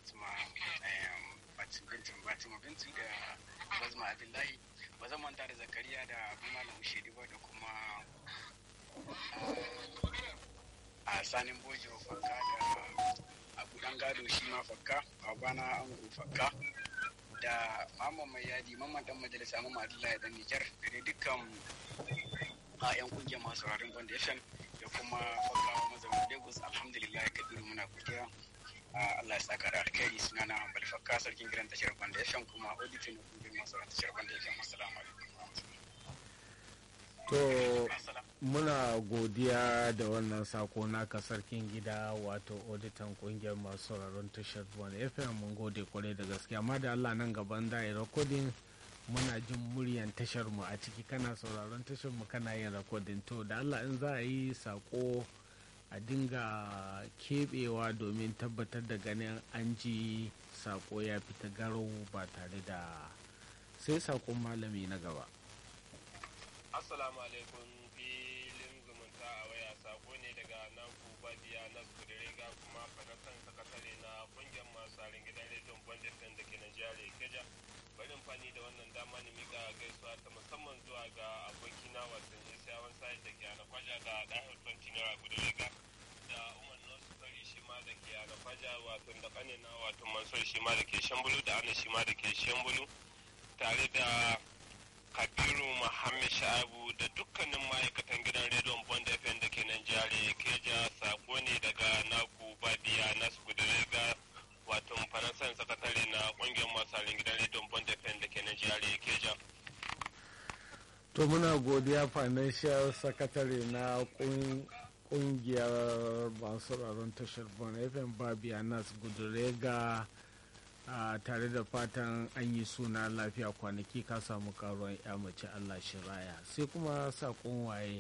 fatima fatima fatima bintu da bazma abdullahi ba zan manta da zakariya da abu malam shedi ba da kuma a sanin bojiro fakka da abu dan gado shi ma fakka babana ango fakka da mamman mai yadi mamman dan majalisa mamman abdullahi dan nijar da dai dukkan a yan kungiyar masu sauraron band fm da kuma fakka mazaunin lagos alhamdulillah kabiru muna godiya Allah ya saka da alkhairi suna na hambal fakka sarkin gidan tashar band fm kuma auditor na kungiyar masu sauraron tashar band fm assalamu alaikum to muna godiya da wannan sako naka sarkin gida wato auditan kungiyar masu sauraron tashar band fm mun gode kwarai da gaskiya amma da Allah nan gaban da ya recording muna jin muryan tashar mu a ciki kana sauraron tashar mu kana yin rakodin to da Allah in za a yi sako a dinga kebewa domin tabbatar da ganin an ji sako ya fita garau ba tare da sai sakon malami na gaba assalamu alaikum filin zumunta a waya sako ne daga naku badiya na kudurega kuma fanatan sakatare na kungiyar masu gidan rediyon bandit da ke najeriya keja barin fani da wannan dama ne mika gaisuwa ta musamman zuwa ga abokina wasan isiyawan sai da ke anakwaja da ɗahar 20 naira guda riga da umar nasu fari shi ma da ke anakwaja wato da kanina wato mansur shi ma da ke shambulu da ana shi ma da ke shambulu tare da kabiru muhammad sha'abu da dukkanin ma'aikatan gidan rediyon bond fm da ke nan jihar keja sako ne daga naku badiya nasu guda riga wato faransan sakatare na kungiyar masu gidan rediyon bond fm da ke nan jihar keja to muna godiya financial secretary na kungiyar masu sauraron tashar bon fm babiya nas gudurega a tare da fatan an yi suna lafiya kwanaki ka samu karuwan ya mace allah shiraya sai kuma sakon waye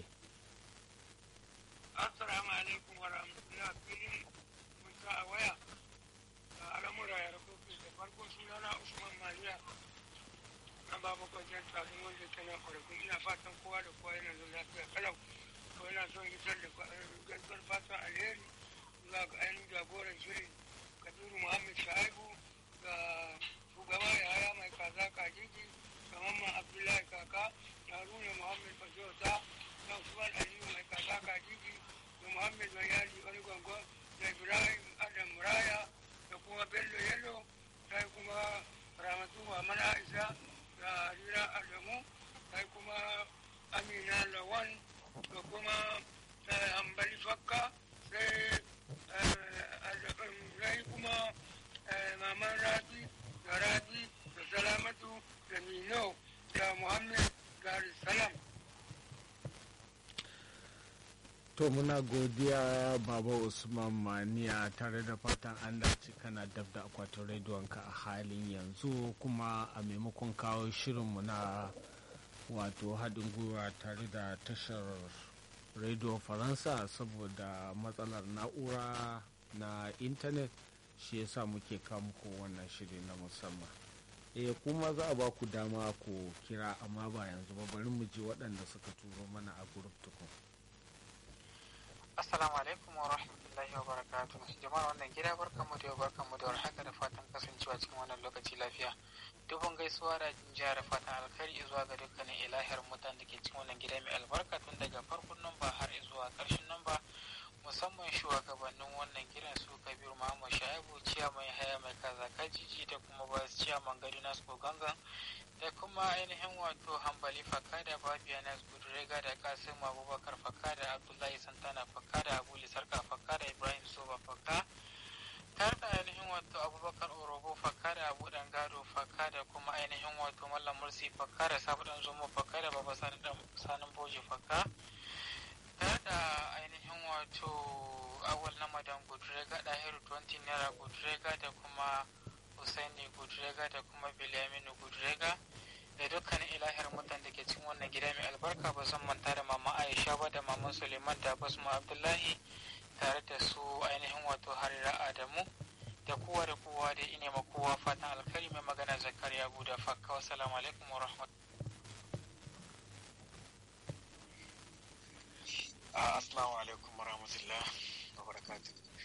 assalamu alaikum wa rahmatullahi filin mun a waya al'amura ya rabu da farko sunana usman mariya na babu kwanciyar tsarin wanda ke nan kwarafin ina fatan kowa da kowa yana zuwa lafiya kalau ko yana son isar da gaskar fatan alheri zuwa ga ainihin jagoran shirin kabiru muhammad shaibu ga shugaba ya haya mai kaza kajiji ga mamman abdullahi kaka da haruna muhammad fajota da usman aliyu mai kaza kajiji da muhammad bayani wani gwangon da ibrahim adam muraya da kuma bello yalo sai kuma ramatu mana isa da harira adamu sai kuma amina lawan da kuma ambali fakka sai sai kuma maman rabi da rabi da salamatu da mino da muhammad gari salam to muna godiya baba usman maniya tare da fatan an dace kana dab da akwatin rediyonka a halin yanzu kuma a maimakon kawo shirinmu na wato haɗin gwiwa tare da tashar rediyo faransa saboda matsalar na'ura na intanet shi yasa muke muku wannan shiri na musamman eh kuma za a ba ku dama ku kira amma ba yanzu ba bari mu ji waɗanda suka turo mana a gurup tukun Assalamu alaikum wa rahmatullahi wa barakatuh. Jama'ar wannan gida barkanmu da yau barkanmu da warhaka da fatan kasancewa cikin wannan lokaci lafiya. Dubun gaisuwa da jihar fatan alkhairi zuwa ga dukkanin ilahiyar mutanen da ke cikin wannan gida mai albarka tun daga farkon namba har zuwa karshen namba musamman shugabannin wannan gidan su kabiru muhammad shaibu ciyaman haya mai kaza kajiji da kuma ba ciyaman gari nasu gangan da kuma ainihin wato hambali fakada babiya na gudurega da kasim abubakar fakada abdullahi santana fakada abuli sarka fakada ibrahim soba fakka tare da ainihin wato abubakar orobo fakada abu dan gado fakada kuma ainihin wato mallam mursi fakada sabu dan zomo fakada baba sani dan sanin boje fakka tare da ainihin wato awal na madan gudurega dahiru 20 naira gudurega da kuma Hussaini Gudrega da kuma Bilyaminu Gudrega da dukkanin ilahiyar mutan da ke cikin wannan gida mai albarka ba zan manta da mama Aisha ba da maman Suleiman da Basma Abdullahi tare da su ainihin wato Harira Adamu da kowa da kowa da ine ma kowa fatan alkhairi mai magana Zakariya Guda Fakka wassalamu alaikum wa Assalamu alaikum wa rahmatullah wa barakatuh.